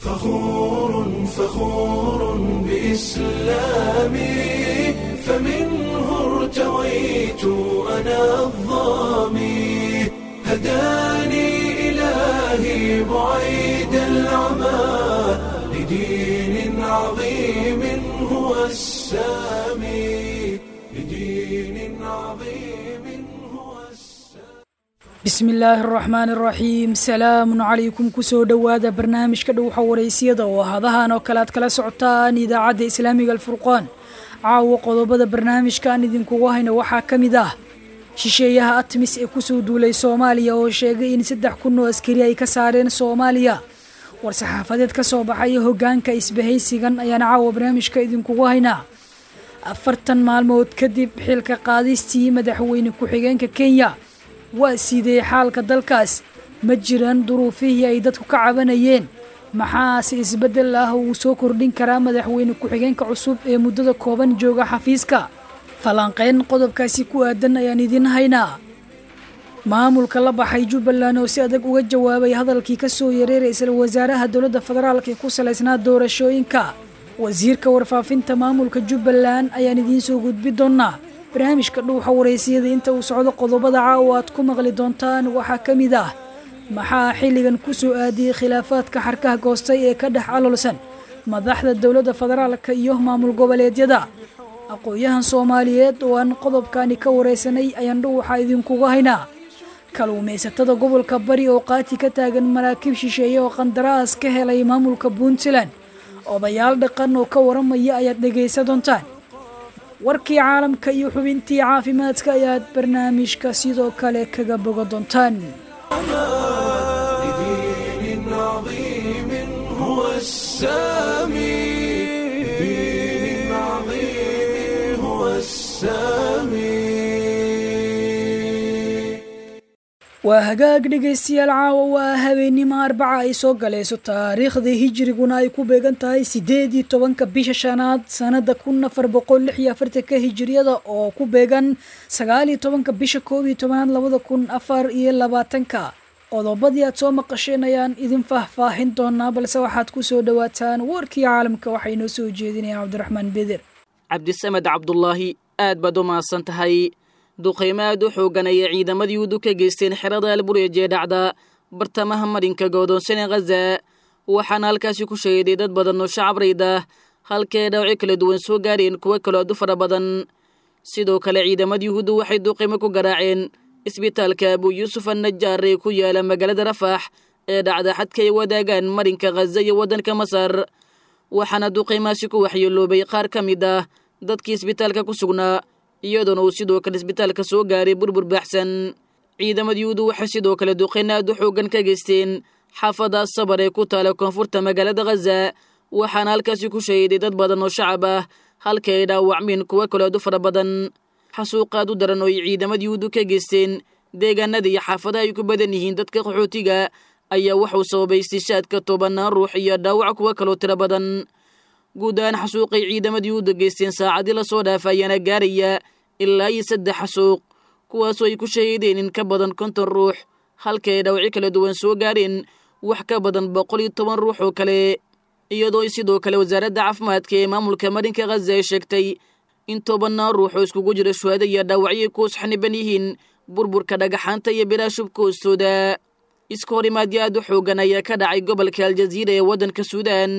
فخور فخور بإسلامي فمنه ارتويت أنا الظامي هداني إلهي بعيد العمى لدين عظيم هو السامي لدين عظيم هو السامي bismi illaahi araxmaan araxiim salaamun calaykum kusoo dhowaada barnaamijka dhowxa waraysiyada oo hadahan oo kale aad kala socotaan idaacadda islaamiga alfurqaan caawa qodobada barnaamijkaan idinkugu hayna waxaa ka mid ah shisheeyaha atmis ee kusoo duulay soomaaliya oo sheegay in saddex kun oo askari ay ka saareen soomaaliya war-saxaafadeed ka soo baxaya hoggaanka isbahaysigan ayaana caawa barnaamijka idinkugu haynaa afartan maalmood kadib xilka qaadistii madaxweyne ku-xigeenka kenya waa siidee xaalka dalkaas ma jiraan duruufihii ay dadku ka cabanayeen maxaase isbeddel ah uu soo kordhin karaa madaxweyne ku-xigeenka cusub ee muddada kooban jooga xafiiska falanqeyn qodobkaasi ku aadan ayaan idiin haynaa maamulka la baxay jubbaland oo si adag uga jawaabay hadalkii ka soo yareer ra-iisul wasaaraha dowladda federaalk ee ku salaysnaa doorashooyinka wasiirka warfaafinta maamulka jubbaland ayaan idiin soo gudbi doonaa barnaamijka dhuuxa waraysiyada inta uu socdo qodobada caawa aad ku maqli doontaan waxaa ka mid ah maxaa xilligan ku soo aadiyey khilaafaadka xarkaha goostay ee ka dhex caloolsan madaxda dowladda federaalka iyo maamul goboleedyada aqoon-yahan soomaaliyeed oo aan qodobkani ka waraysanay ayaan dhuuxa idinkuga haynaa kaluumaysatada gobolka bari oo qaati ka taagan maraakiib shisheeye oo qandaraas ka helay maamulka puntland odayaal dhaqan oo ka waramaya ayaad dhegaysa doontaan warkii caalamka iyo xubintii caafimaadka ayaad barnaamijka sidoo kale kaga bogo doontaan لدين عظيم هو السامي لدين عظيم هو السامي waa hagaag dhegaystayaal caawa waa habeennimo arbaca ay soo galayso taariikhda hijiriguna ay ku beegan tahay siddeed iyo tobanka bisha shanaad sanada kun afar boqol lix iyo afartanka hijiriyada oo ku beegan sagaal iyo tobanka bisha koob iyo tobanaad labada kun afar iyo labaatanka qodobadii aad soo maqasheen ayaan idin faahfaahin doonaa balse waxaad ku soo dhowaataan warkii caalamka waxaa inoo soo jeedinaya cabdiraxmaan beder cabdisamed cabdulaahi aad baad u mahadsan tahay duqaymo aad u xoogan ayay ciidamadii udu ka geysteen xerada albureej ee dhacda bartamaha marinka goodoonsan ee khaza waxaana halkaasi ku shahiday dad badan oo shacab rayd ah halkae dhawci kala duwan soo gaareen kuwo kaloo aad u fara badan sidoo kale ciidamadii yuhuuddu waxay duqaymo ku garaaceen isbitaalka abu yuusuf annajaar ee ku yaala magaalada rafax ee dhacda xadka ay wadaagaan marinka khaza iyo waddanka masar waxaana duqaymaasi ku waxyeeloobay qaar ka mid ah dadkii isbitaalka ku sugnaa iyadoona uu sidoo kale isbitaalka soo gaaray burbur baaxsan ciidamada yuhuudu waxay sidoo kale duqayn aad u xoogan ka geysteen xaafada sabar ee ku taala koonfurta magaalada khaza waxaana halkaasi ku shahiday dad badan oo shacab ah halka ay dhaawacmeen kuwo kaloo aad u fara badan xasuuqaad u daran oo ay ciidamada yuhuudu ka geysteen deegaanada iyo xaafadaha ay ku badan yihiin dadka qaxootiga ayaa wuxuu sababay istishaadka tobanaan ruux iyo dhaawac kuwo kaloo tiro badan guud ahaan xasuuqay ciidamadii u geysteen saacadii lasoo dhaafa ayaana gaaraya ilaa iyo saddex xasuuq kuwaasoo ay ku shahiideen in ka badan konton ruux halka ay dhawci kala duwan soo gaareen wax ka badan boqol iyo toban ruux oo kale iyadoo sidoo kale wasaaradda caafimaadka ee maamulka marinka khaza ay sheegtay in tobanaan ruux oo iskugu jira shuhada iyo dhaawacyo kuus xaniban yihiin burburka dhagaxaanta iyo bilaashubka hoostooda iska horimaadyo aad u xoogan ayaa ka dhacay gobolka aljaziira ee waddanka suudaan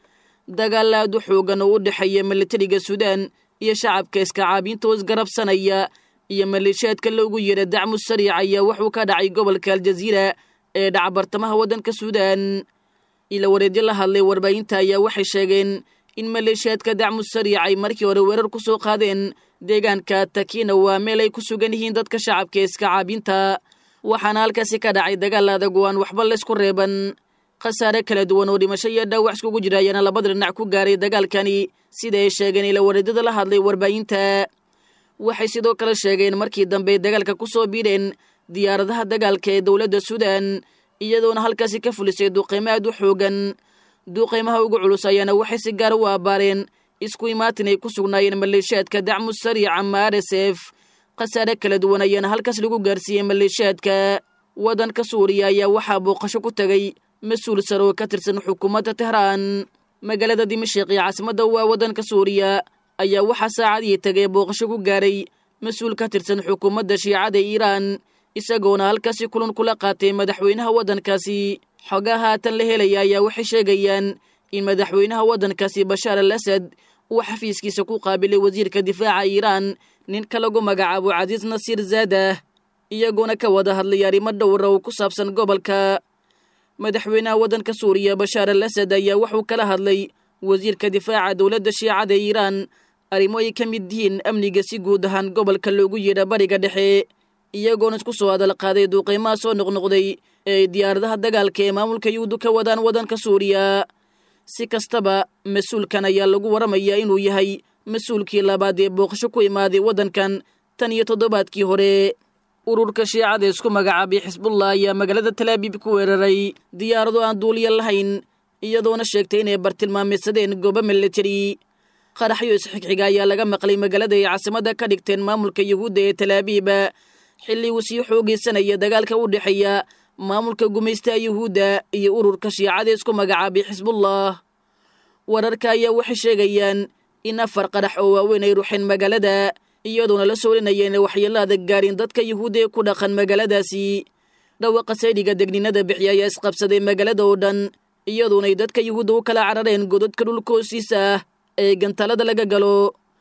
dagaal aad u xoogan oo u dhexeeya milatariga suudaan iyo shacabka iskacaabiinta oo isgarabsanaya iyo maleeshiyaadka loogu yeedha dacmu sariic ayaa wuxuu ka dhacay gobolka aljaziira ee dhaca bartamaha waddanka suudaan ila wareedyo la hadlay warbaahinta ayaa waxay sheegeen in maleeshiyaadka dacmu sariic ay markii hore weerar ku soo qaadeen deegaanka takina waa meel ay ku sugan yihiin dadka shacabka ee iskacaabiinta waxaana halkaasi ka dhacay dagaal adag oo aan waxba laysku reeban khasaare kala duwan oo dhimasho iyo dhaawac iskugu jira ayaana labada dhinac ku gaaray dagaalkani sida ay sheegeen ila wareedyada la hadlay warbaahinta waxay sidoo kale sheegeen markii dambe dagaalka ku soo biidheen diyaaradaha dagaalka ee dowladda suudaan iyadoona halkaasi ka fulisay duqaymo aad u xoogan duqaymaha ugu culus ayaana waxay si gaar u abbaareen isku imaatin ay ku sugnaayeen maleeshiyaadka dacmu sariic ama r s f khasaare kala duwan ayaana halkaas lagu gaarsiiyey maleeshiyaadka waddanka suuriya ayaa waxaa booqasho ku tegay mas-uul sare oo ka tirsan xukuumadda tehraan magaalada dimashiq ee caasimadda waa waddanka suuriya ayaa waxaa saacadii tagay booqasho ku gaaray mas-uul ka tirsan xukuumadda shiicada iiraan isagoona halkaasi kulan kula qaatay madaxweynaha waddankaasi xogaa haatan la helaya ayaa waxay sheegayaan in madaxweynaha waddankaasi bashaar al asad uu xafiiskiisa ku qaabilay wasiirka difaaca iiraan ninka lagu magacaabo casiis nasiir zaadah iyagoona ka wada hadlay arrimo dhowra oo ku saabsan gobolka madaxweynaha waddanka suuriya bashaar al asad ayaa wuxuu kala hadlay wasiirka difaaca dowladda shiicada iiraan arrimo ay ka mid yihiin amniga si guud ahaan gobolka loogu yeedha bariga dhexe iyagoona isku soo hadal qaaday duuqeymaha soo noqnoqday ee ay diyaaradaha dagaalka ee maamulka yuhuuddu ka wadaan waddanka suuriya si kastaba mas-uulkan ayaa lagu waramayaa inuu yahay mas-uulkii labaad ee booqasho ku imaaday waddankan tan iyo toddobaadkii hore ururka shiicada isku magacaabay xisbullah ayaa magaalada talaabiib ku weeraray diyaarado aan duuliya lahayn iyadoona sheegtay inay bartilmaameysadeen goobo militari qaraxyo isxigxiga ayaa laga maqlay magaalada ay caasimadda ka dhigteen maamulka yuhuudda ee talaabiiba xilli uu sii xoogaysanaya dagaalka u dhexeeya maamulka gumaystaha yuhuudda iyo ururka shiicada isku magacaabay xisbullah wararka ayaa waxay sheegayaan in afar qarax oo waaweyn ay ruxeen magaalada iyadoona la soolinaya inay waxyeello adag gaarin dadka yuhuudda ee ku dhaqan magaaladaasi dhawaqa saydhiga degninada bixiya ayaa isqabsaday magaalada oo dhan iyadoonay dadka yuhuudda u kala carareen godadka dhulka hoostiisa ah ee gantalada laga galo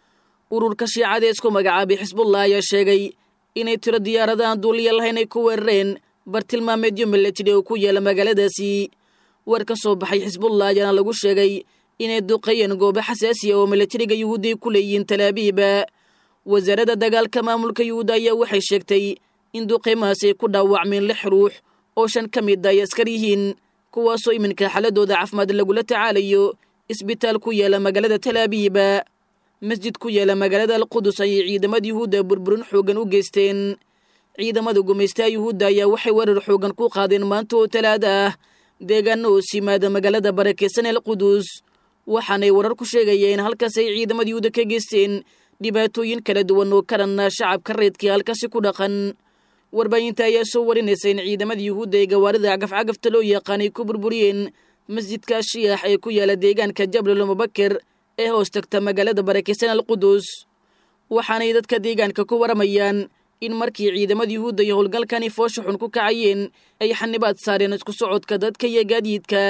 ururka shiicada ee isku magacaabay xisbullah ayaa sheegay inay tiro diyaaradahan duuliya lahayn ay ku weerareen bartilmaameedyo milatari oo ku yaala magaaladaasi war ka soo baxay xisbullah ayaana lagu sheegay inay duqeeyeen goobo xasaasiya oo milatariga yuhuudda ay ku leeyihiin talaabiiba wasaaradda dagaalka maamulka yuhuudda ayaa waxay sheegtay in duqeymahaas ay ku dhaawacmeen lix ruux oo shan ka mid ay askar yihiin kuwaasoo iminka xaladooda caafimaad lagula tacaalayo isbitaal ku yaala magaalada talaabiiba masjid ku yaala magaalada alqudus ayay ciidamada yuhuudda burburin xoogan u geysteen ciidamada gumaystaha yuhuudda ayaa waxay weerar xoogan ku qaadeen maanta oo talaada ah deegaano hoos yimaada magaalada barakeysan alqudus waxaanay warar ku sheegayeen halkaas ay ciidamada yuhuudda ka geysteen dhibaatooyin kala duwan oo karanna shacabka reedkii halkaasi ku dhaqan warbaahinta ayaa soo warinaysa in ciidamada yuhuudda ee gawaarida cagafcagafta loo yaqaanay ku burburiyeen masjidka shiyax ee ku yaala deegaanka jablal mubakir ee hoos tagta magaalada barakeysan alqudus waxaanay dadka deegaanka ku waramayaan in markii ciidamada yuhuudda iyo howlgalkani foosha xun ku kacayeen ay xanibaad saareen isku socodka dadka iyo gaadiidka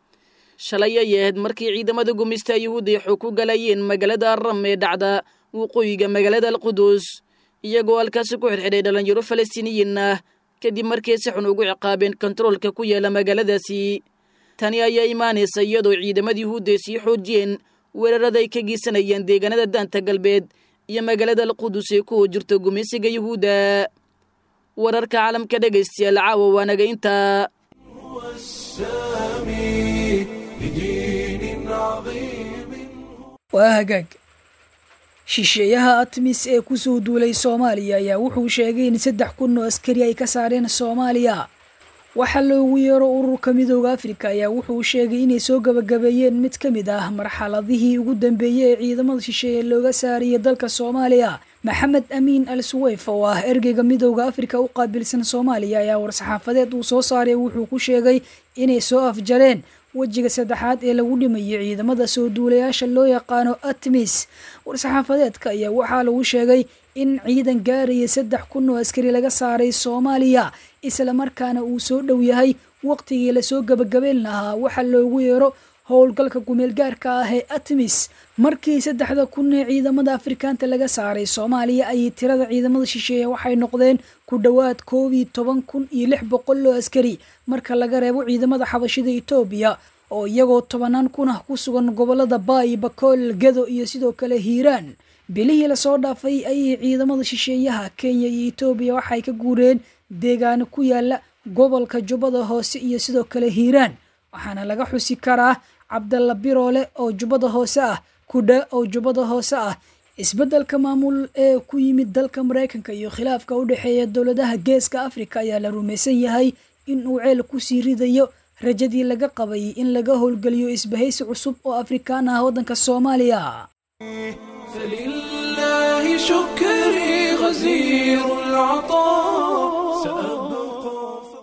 shalay ay ahayd markii ciidamada gumista yuhuudda ay xog ku galayeen magaalada ram ee dhacda waqooyiga magaalada alqudus iyagoo halkaasi ku xidhxidhay dhallinyaro falastiiniyiin ah kadib markii si xun ugu ciqaabeen kontaroolka ku yaala magaaladaasi tani ayaa imaanaysa iyadoo ciidamada yuhuudda ay sii xoojiyeen weerarada ay ka geysanayeen deegaanada daanta galbeed iyo magaalada alqudus ee kuwa jirta gumaysiga yuhuudda wararka caalamka dhegaystayaal caawa waanaga intaa والسامي لدين عظيم waa hagaag shisheeyaha atmis ee kusoo duulay soomaaliya ayaa wuxuu sheegay in saddex kun oo askari ay ka saareen soomaaliya waxaa loogu yeero ururka midooda afrika ayaa wuxuu sheegay inay soo gabagabeeyeen mid ka mid ah marxaladihii ugu dambeeyey ee ciidamada shisheeye looga saariyay dalka soomaaliya maxamed amiin al suweyf oo ah ergeyga midooda afrika u qaabilsan soomaaliya ayaa war-saxaafadeed uu soo saaray wuxuu ku sheegay inay soo afjareen wejiga saddexaad ee lagu dhimayay ciidamada soo duulayaasha loo yaqaano atmis war-saxaafadeedka ayaa waxaa lagu sheegay in ciidan gaaraya saddex kun oo askari laga saaray soomaaliya islamarkaana uu soo dhow yahay waqtigii lasoo gabagabeyn lahaa waxaa loogu yeero howlgalka gumeelgaarka ah ee atmis markii saddexda kun ee ciidamada afrikaanta laga saaray soomaaliya ayay tirada ciidamada shisheeye waxay noqdeen ku dhowaad koob iyo toban kun iyo lix boqol oo askari marka laga reebo ciidamada xabashida etoobiya oo iyagoo tobanaan kun ah ku sugan gobolada baay bakool gedo iyo sidoo kale hiiraan bilihii lasoo dhaafay ayay ciidamada shisheeyaha kenya iyo etoobiya waxay ka guureen deegaano ku yaala gobolka jubbada hoose iyo sidoo kale hiiraan waxaana laga xusi karaa cabdalla biroole oo jubbada hoose ah kudha oo jubbada hoose ah isbeddelka maamul ee ku yimid dalka maraykanka iyo khilaafka u dhexeeya dowladaha geeska afrika ayaa la rumaysan yahay in uu ceel kusii ridayo rajadii laga qabay in laga howlgeliyo isbahaysi cusub oo afrikaan ah waddanka soomaaliya فلله شكري غزير العطاء سأبقى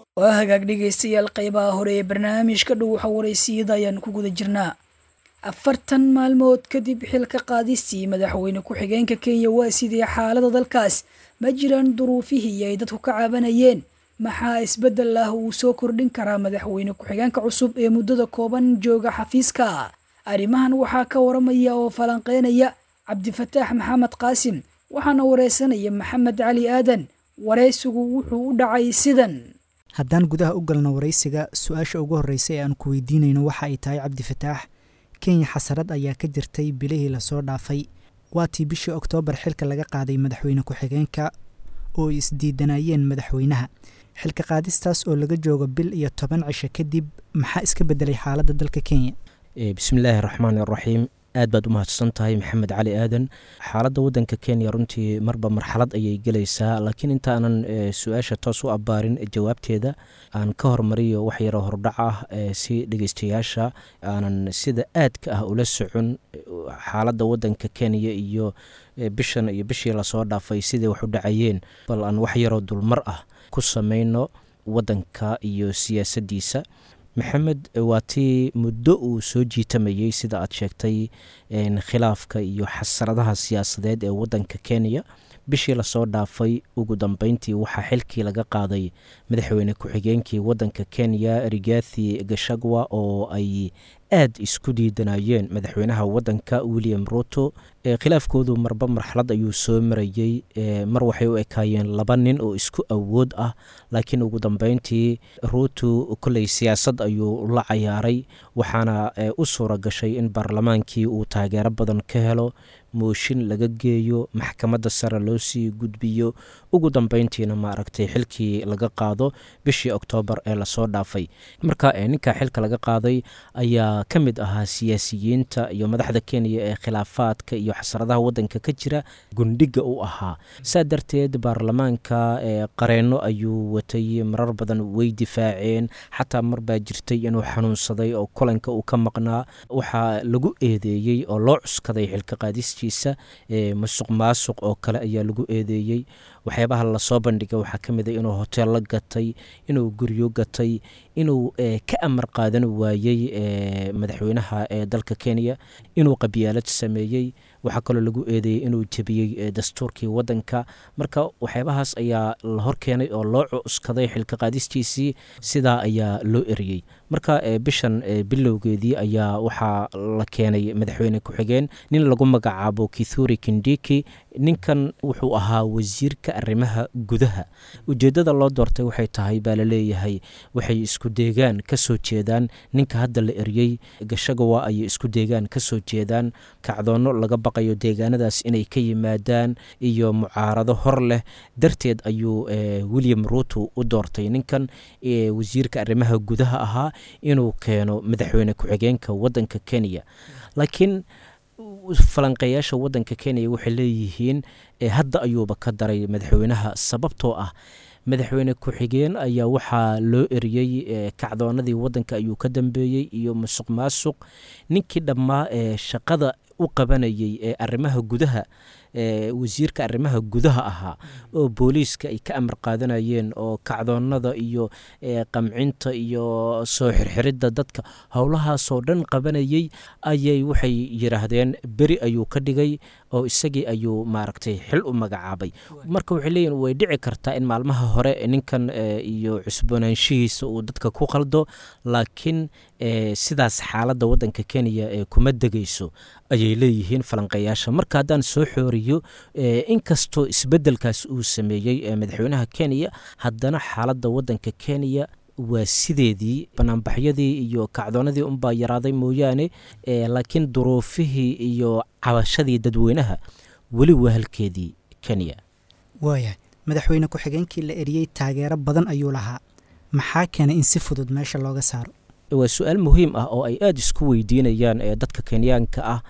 waa hagaag dhegaystayaal qeybaha hore ee barnaamijka dhuwaxa waraysiyada ayaan ku guda jirnaa afartan maalmood kadib xilka qaadistii madaxweyne ku-xigeenka kenya waa sidii xaalada dalkaas ma jiraan duruufihii ay dadku ka cabanayeen maxaa isbeddel ah uu soo kordhin karaa madaxweyne ku-xigeenka cusub ee muddada kooban jooga xafiiska arrimahan waxaa ka waramaya oo falanqeynaya cabdifataax maxamed qaasim waxaana wareysanaya maxamed cali aadan wareysigu wuxuu u dhacay sidan haddaan gudaha u galno waraysiga su-aasha ugu horreysa ee aan ku weydiinayno waxa ay tahay cabdifataax kenya xasarad ayaa ka jirtay bilihii lasoo dhaafay waatii bishii oktoobar xilka laga qaaday madaxweyne ku-xigeenka oo ay isdiidanayeen madaxweynaha xilka qaadistaas oo laga joogo bil iyo toban cisho kadib maxaa iska bedelay xaaladda dalka kenya bismillaahi raxmaani raxiim aad baad u mahadsan tahay maxamed cali aadan xaaladda waddanka kenya runtii marba marxalad ayay gelaysaa laakiin intaanan su-aasha toos u abbaarin jawaabteeda aan ka hormariyo wax yaroo hordhac ah si dhegeystayaasha aanan sida aadka ah ula socon xaaladda waddanka kenya iyo bishan iyo bishii lasoo dhaafay siday wax u dhacayeen bal aan wax yaroo dulmar ah ku samayno waddanka iyo siyaasaddiisa maxamed waa tii muddo uu soo jiitamayey sida aad sheegtay khilaafka iyo xasaradaha siyaasadeed ee waddanka kenya bishii lasoo dhaafay ugu dambeyntii waxaa xilkii laga qaaday madaxweyne ku-xigeenkii waddanka kenya rigathi gashagwa oo ay aad isku diidanayeen madaxweynaha waddanka william ruto khilaafkoodu marba marxalad ayuu soo marayey mar waxay u ekaayeen laba nin oo isku awood ah laakiin ugu dambeyntii ruto kolley siyaasad ayuu la cayaaray waxaana u suura gashay in baarlamaankii uu taageero badan ka helo mooshin laga geeyo maxkamadda sare loo sii gudbiyo ugu dambeyntiina maaragtay xilkii laga qaado bishii oktoobar ee lasoo dhaafay marka ninka xilka laga qaaday ayaa ka mid ahaa siyaasiyiinta iyo madaxda kenya ee khilaafaadka iyo xasaradaha waddanka ka jira gundhiga u ahaa saa darteed baarlamaanka qareenno ayuu watay marar badan way difaaceen xataa mar baa jirtay inuu xanuunsaday oo kulanka uu ka maqnaa waxaa lagu eedeeyey oo loo cuskaday xilka qaadistiisa musuq maasuq oo kale ayaa lagu eedeeyey waxyaabaha lasoo bandhigay waxaa ka mid a inuu hoteello gatay inuu guryo gatay inuu ka amar qaadan waayey madaxweynaha ee dalka kenya inuu qabyaalad sameeyey waxaa kaloo lagu eedeeyey inuu jebiyey dastuurkii waddanka marka waxyaabahaas ayaa la horkeenay oo loo cuskaday xilka qaadistiisii sidaa ayaa loo eriyey marka bishan bilowgeedii ayaa waxaa la keenay madaxweyne ku-xigeen nin lagu magacaabo kithuri kindiki ninkan wuxuu ahaa wasiirka arrimaha gudaha ujeeddada loo doortay waxay tahay baa laleeyahay waxay isku deegaan ka soo jeedaan ninka hadda la eriyey gashagawa ayay isku deegaan ka soo jeedaan kacdoonno laga baqayo deegaanadaas inay ka yimaadaan iyo mucaarado hor leh darteed ayuu william ruto u doortay ninkan wasiirka arrimaha gudaha ahaa inuu keeno madaxweyne ku-xigeenka waddanka kenya laakiin falanqeeyaasha waddanka kenya waxay leeyihiin hadda ayuuba ka daray madaxweynaha sababtoo ah madaxweyne ku-xigeen ayaa waxaa loo eriyey kacdoonadii waddanka ayuu ka dambeeyey iyo musuq maasuq ninkii dhammaa ee shaqada u qabanayay ee arrimaha gudaha wasiirka arrimaha gudaha ahaa oo booliiska ay ka amar qaadanayeen oo kacdoonada iyo qamcinta iyo soo xirxiridda dadka howlahaasoo dhan qabanayey ayay waxay yidhaahdeen beri ayuu ka dhigay oo isagii ayuu maaragtay xil u magacaabay marka waxay leeyihin way dhici kartaa in maalmaha hore ninkan iyo cusboonaanshihiisa uu dadka ku qaldo laakiin sidaas xaaladda waddanka kenya ee kuma degayso ayay leeyihiin falanqeeyaasha marka haddaan soo xooriyo inkastoo isbeddelkaas uu sameeyey madaxweynaha kenya haddana xaaladda waddanka kenya waa sideedii banaanbaxyadii iyo kacdoonadii unbaa yaraaday mooyaane laakiin duruufihii iyo cabashadii dadweynaha weli waa halkeedii kenya waaya madaxweyne ku-xigeenkii la eriyey taageero badan ayuu lahaa maxaa keenay in si fudud meesha looga saaro waa su-aal muhiim ah oo ay aada isku weydiinayaan ee dadka kenyaanka ah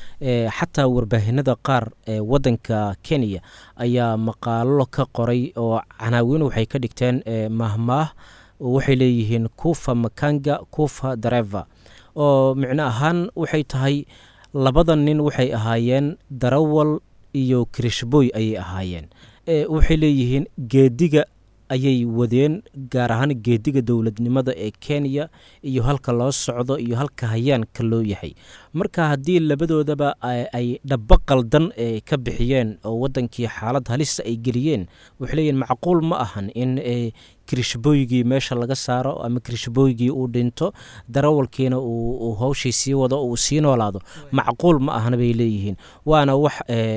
xataa warbaahinada qaar ee waddanka kenya ayaa maqaalo ka qoray oo canaawiin waxay ka dhigteen mahmaah waxay leeyihiin kufa makanga kufa dareva oo micno ahaan waxay tahay labada nin waxay ahaayeen darawal iyo kirishboy ayay ahaayeen waxay leeyihiin geediga ayay wadeen gaar ahaan geediga dowladnimada ee kenya iyo halka loo socdo iyo halka hayaanka loo yahay marka haddii labadoodaba ay dhabo qaldan ka bixiyeen oo wadankii xaalad halisa ay geliyeen waxay leeyihin macquul ma ahan in kirishbooygii meesha laga saaro ama kirishbooygii uu dhinto darawalkiina uu howshii sii wado uu sii noolaado macquul ma ahna bay leeyihiin waana wax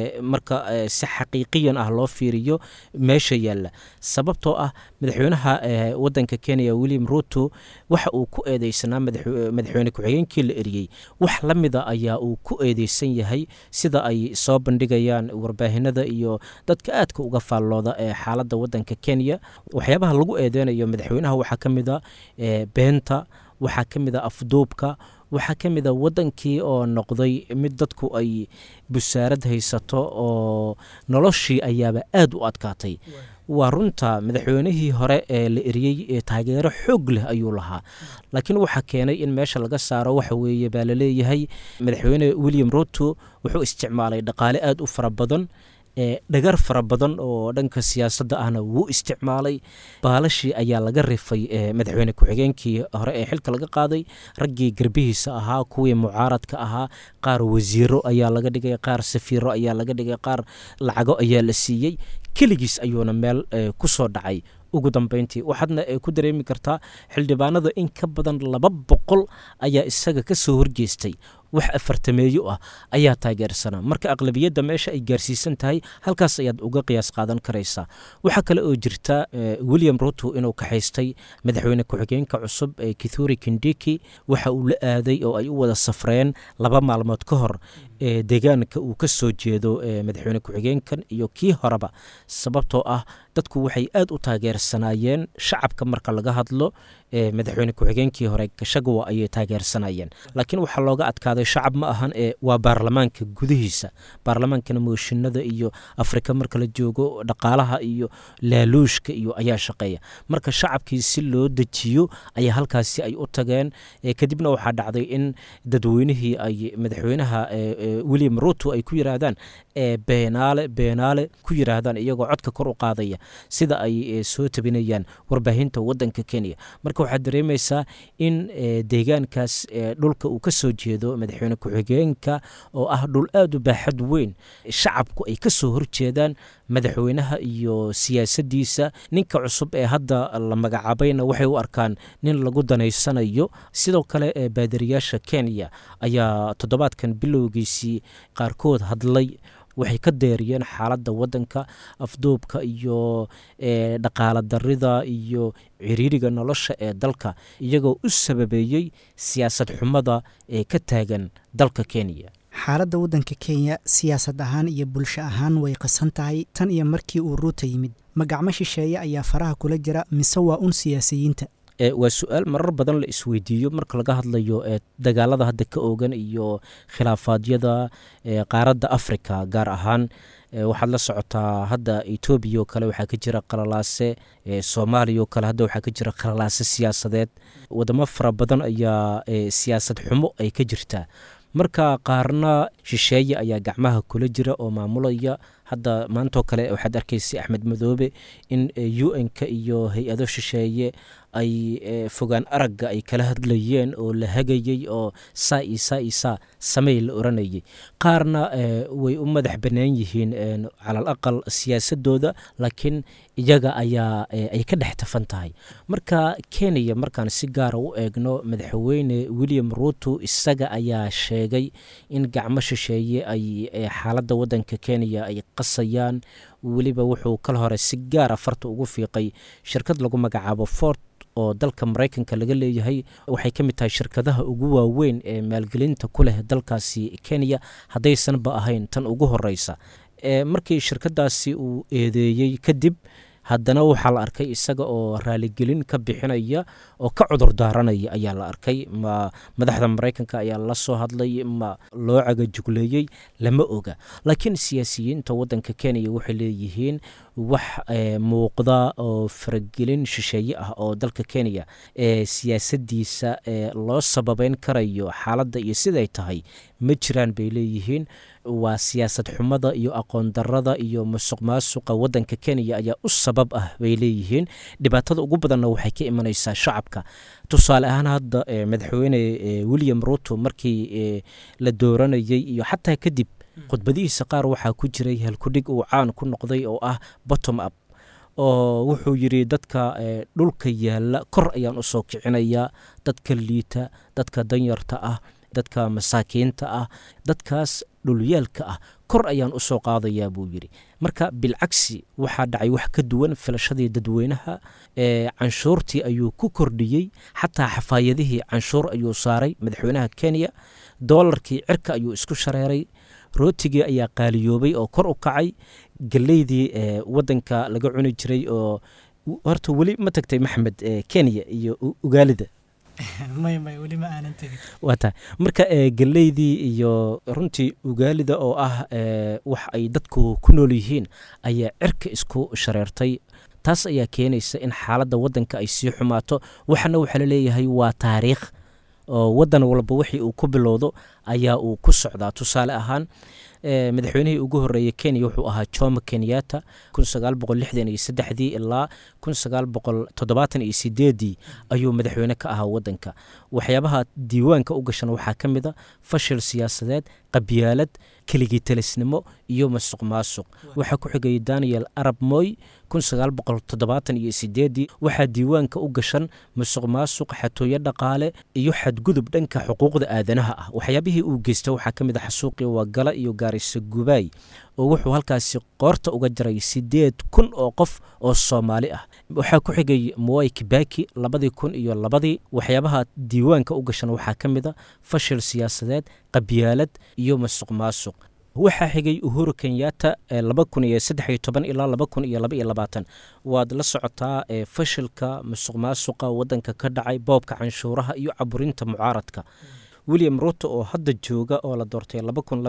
marka si xaqiiqiyan ah loo fiiriyo meesha yaalla sababtoo ah madaxweynaha wadanka kenya william ruto waxa uu ku eedeysanaa madaxweyne ku-xigeenkii la eriyey wax la mida ayaa uu ku eedeysan yahay sida ay soo bandhigayaan warbaahinada iyo dadka aadka uga faallooda ee xaaladda wadanka kenya waxyaabaha lagu eedeynayo madaxweynaha waxaa ka mid a beenta waxaa ka mid a afduubka waxaa ka mid a wadankii oo noqday mid dadku ay busaarad haysato oo noloshii ayaaba aad u adkaatay waa runta madaxweynihii hore ee la eriyey taageero xoog leh ayuu lahaa laakiin waxaa keenay in meesha laga saaro waxa weeye baa laleeyahay madaxweyne william ruto wuxuu isticmaalay dhaqaale aad u fara badan dhagar fara badan oo dhanka siyaasadda ahna wuu isticmaalay baalashii ayaa laga rifay madaxweyne ku-xigeenkii hore ee xilka laga qaaday raggii garbihiisa ahaa kuwii mucaaradka ahaa qaar wasiiro ayaa laga dhigay qaar safiiro ayaa laga dhigay qaar lacago ayaa la siiyey keligiis ayuuna meel ku soo dhacay ugu dambeyntii waxaadna ku dareemi kartaa xildhibaanada in ka badan laba boqol ayaa isaga ka soo horjeestay wax afartameeyo ah ayaa taageersanaa marka aqlabiyadda meesha ay gaarsiisan tahay halkaas ayaad uga qiyaas qaadan karaysaa waxaa kale oo jirta william ruto inuu kaxaystay madaxweyne ku-xigeenka cusub ee kithuri kindiki waxa uu la aaday oo ay u wada safreen laba maalmood ka hor ee deegaanka uu ka soo jeedo madaxweyne ku-xigeenkan iyo kii horeba sababtoo ah dadku waxay aad u taageersanaayeen shacabka marka laga hadlo madaxweyne ku-xigeenkii hore gashagawa ayay taageersanayeen laakiin waxaa looga adkaaday shacab ma ahan ee waa baarlamaanka gudihiisa baarlamaankana mooshinada iyo afrika marka la joogo dhaqaalaha iyo laaluushka iyo ayaa shaqeeya marka shacabkii si loo dejiyo ayaa halkaasi ay u tageen kadibna waxaa dhacday in dadweynihii ay madaxweynaha william ruto ay ku yiraahdaan beenaale beenaale ku yiraahdaan iyagoo codka kor u qaadaya sida ay soo tabinayaan warbaahinta wadanka kenya marka waxaad dareemaysaa in deegaankaas dhulka uu ka soo jeedo madaxweyne ku-xigeenka oo ah dhul aad u baaxad weyn shacabku ay ka soo horjeedaan madaxweynaha iyo siyaasaddiisa ninka cusub ee hadda la magacaabayna waxay u arkaan nin lagu danaysanayo sidoo kale baadariyaasha kenya ayaa toddobaadkan bilowgiisii qaarkood hadlay waxay ka deeriyeen xaaladda wadanka afduubka iyo dhaqaala darida iyo ciriiriga nolosha ee dalka iyagoo u sababeeyey siyaasad xumada ee ka taagan dalka kenya xaaladda waddanka kenya siyaasad ahaan iyo bulsho ahaan way qasan tahay tan iyo markii uu ruuta yimid magacmo shisheeye ayaa faraha kula jira mise waa un siyaasiyiinta waa su-aal marar badan la isweydiiyo marka laga hadlayo dagaalada hadda ka oogan iyo khilaafaadyada qaaradda africa gaar ahaan waxaad la socotaa hadda etoobiya oo kale waxaa ka jira qalalaase soomaaliya oo kale hadda waxaa ka jira qalalaase siyaasadeed wadamo fara badan ayaa siyaasad xumo ay ka jirtaa marka qaarna shisheeye ayaa gacmaha kula jira oo maamulaya hadda maantoo kale waxaad arkaysa axmed madoobe in u n-ka iyo hay-ado shisheeye ay fogaan aragga ay kala hadlayeen oo la hagayey oo saa iyo saa iyo saa samey la oranayay qaarna way u madax bannaan yihiin calal aqal siyaasadooda laakiin iyaga ayaa ay ka dhex tafan tahay marka kenya markaan si gaara u eegno madaxweyne william ruto isaga ayaa sheegay in gacmo shisheeye ay xaaladda wadanka kenya ay qasayaan weliba wuxuu kal hore si gaara farta ugu fiiqay shirkad lagu magacaabo fort oo dalka maraykanka laga leeyahay waxay ka mid tahay shirkadaha ugu waaweyn ee maalgelinta ku leh dalkaasi kenya haddaysanba ahayn tan ugu horeysa markii shirkadaasi uu eedeeyey kadib haddana waxaa la arkay isaga oo raaligelin ka bixinaya oo ka cudur daaranaya ayaa la arkay ma madaxda maraykanka ayaa la soo hadlay ma loo cagajugleeyey lama oga laakiin siyaasiyiinta wadanka kenya waxay leeyihiin wax muuqda oo faragelin shisheeye ah oo dalka kenya ee siyaasadiisa loo sababeyn karayo xaaladda iyo siday tahay ma jiraan bay leeyihiin waa siyaasad xumada iyo aqoon darada iyo musuq maasuqa wadanka kenya ayaa u sabab ah bay leeyihiin dhibaatada ugu badanna waxay ka imanaysaa shacabka tusaale ahaan hadda madaxweyne william ruto markii la dooranayay iyo xataa kadib khudbadihiisa qaar waxaa ku jiray halkudhig uu caan ku noqday oo ah bottom up oo wuxuu yidhi dadka dhulka yaalla kor ayaan u soo kicinayaa dadka liita dadka danyarta ah dadka masaakiinta ah dadkaas dhulyaalka ah kor ayaan u soo qaadayaa buu yidhi marka bilcagsi waxaa dhacay wax ka duwan filashadii dadweynaha canshuurtii ayuu ku kordhiyey xataa xafaayadihii canshuur ayuu saaray madaxweynaha kenya doolarkii cirka ayuu isku shareeray rootigii ayaa qaaliyoobay oo kor u kacay galeydii wadanka laga cuni jiray oo horta weli ma tagtay maxmed kenya iyo ugaalida wata marka galeydii iyo runtii ugaalida oo ah wax ay dadku ku nool yihiin ayaa cirka isku shareertay taas ayaa keenaysa in xaaladda wadanka ay sii xumaato waxana waxaa laleeyahay waa taariikh oo wadan walba wixii uu ku bilowdo ayaa uu ku socdaa tusaale ahaan madaxweynihii ugu horeeyey kenya wuxuu ahaa jomo kenyatta dii ilaa ii ayuu madaxweyne ka ahaa wadanka waxyaabaha diiwaanka u gashan waxaa ka mid a fashil siyaasadeed qabyaalad keligii talisnimo iyo masuq maasuq waxaa ku xigayay daniel arab moy waxaa diiwaanka u gashan musuq maasuq xatooyo dhaqaale iyo xadgudub dhanka xuquuqda aadanaha ah waxyaabihii uu geysta waxaa ka mid a xasuuqii wagala iyo gaarisa gubaay oo wuxuu halkaasi qoorta uga jaray sideed kun oo qof oo soomaali ah waxaa ku xigay moy kibaki labadii kun iyo labadii waxyaabaha diiwaanka u gashan waxaa ka mid a fashil siyaasadeed qabyaalad iyo masuq maasuq waxaa xigay uhuru kenyatta ilaa waad la socotaa fashilka musuq maasuqa wadanka ka dhacay boobka canshuuraha iyo caburinta mucaaradka william ruto oo hadda jooga oo la doortay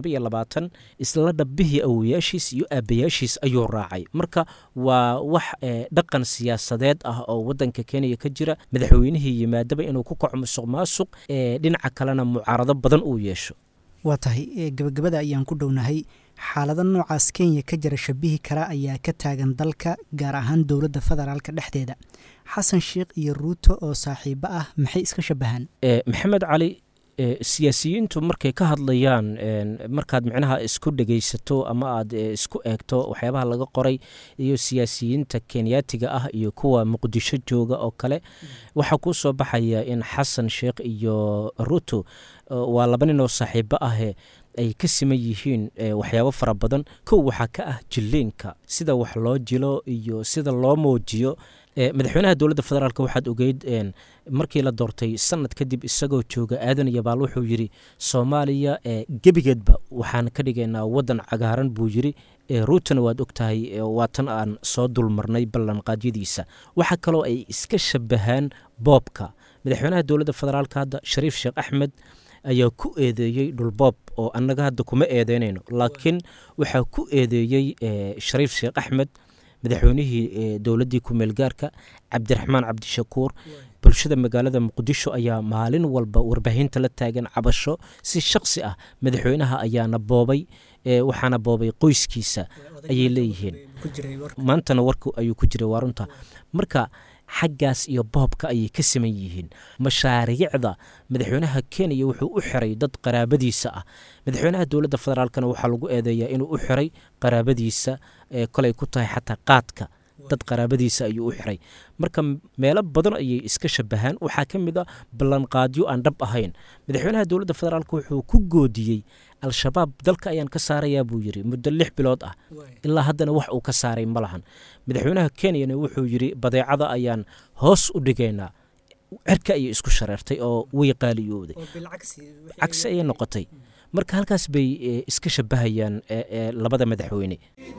isla dhabbihii awoyaashiis iyo aabayaashiis ayuu raacay marka waa wax dhaqan siyaasadeed ah oo wadanka kenya ka jira madaxweynihii yimaadaba inuu ku kaco musuq maasuq dhinaca kalena mucaarado badan uu yeesho waa tahay gabagabada ayaan ku dhownahay xaalado noocaas kenya ka jira shabihi kara ayaa ka taagan dalka gaar ahaan dowladda federaalka dhexdeeda xasan sheikh iyo ruuto oo saaxiibo ah maxay iska shabahaan maxamed cali siyaasiyiintu markay ka hadlayaan markaad micnaha isku dhegaysato ama aad isku eegto waxyaabaha laga qoray iyo siyaasiyiinta kenyaatiga ah iyo kuwa muqdisho jooga oo kale waxaa kuu soo baxaya in xasan sheikh iyo ruto waa laba nin oo saaxiibo ahe ay ka siman yihiin waxyaabo fara badan kow waxaa ka ah jilliinka sida wax loo jilo iyo sida loo muujiyo madaxweynaha dowladda federaalk waxaad ogeyd markii la doortay sanad kadib isagoo jooga aadan yabaal wuxuu yidhi soomaaliya gebigeedba waxaan ka dhigaynaa wadan cagaaran buu yidhi ruutana waad ogtahay waa tan aan soo dulmarnay ballanqaadyadiisa waxaa kaloo ay iska shabahaan boobka madaxweynaha dowladda federaalk hadda shariif sheekh axmed ayaa ku eedeeyey dhulboob oo annaga hadda kuma eedeynayno laakiin waxaa ku eedeeyey shariif sheekh axmed madaxweynihii dowladdii ku-meelgaarka cabdiraxmaan cabdishakuur bulshada magaalada muqdisho ayaa maalin walba warbaahinta la taagan cabasho si shaksi ah madaxweynaha ayaana boobay waxaana boobay qoyskiisa ayay leeyihiin maantana warku ayuu ku jiray waa runta marka xaggaas iyo boobka ayay ka siman yihiin mashaariicda madaxweynaha kenya wuxuu u xiray dad qaraabadiisa ah madaxweynaha dowladda federaalkana waxaa lagu eedeeyaa inuu u xiray qaraabadiisa kolay ku tahay xataa qaadka dad qaraabadiisa ayuu u xiray marka meelo badan ayay iska shabahaan waxaa ka mid a ballanqaadyo aan dhab ahayn madaxweynaha dowladda federaalk wuxuu ku goodiyey al-shabaab dalka ayaan ka saarayaa buu yidhi muddo lix bilood ah ilaa haddana wax uu ka saaray ma lahan madaxweynaha kenyana wuxuu yidhi badeecada ayaan hoos u dhigaynaa cirka ayay isku shareertay oo way qaaliyooday cagsi ayay noqotay marka halkaas bay iska shabahayaan labada madaxweyne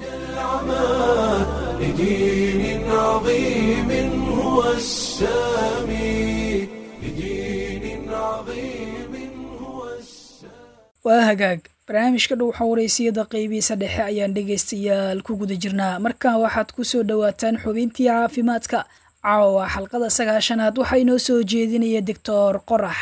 لدين عظيم هو السامي لدين عظيم هو السامي waa hagaag barnaamijka dhowxa wareysiyada qeybihiisa dhexe ayaan dhegaystayaal ku guda jirnaa markan waxaad ku soo dhowaataan xubintii caafimaadka caawa xalqada sagaashanaad waxaa inoo soo jeedinaya doctor qorax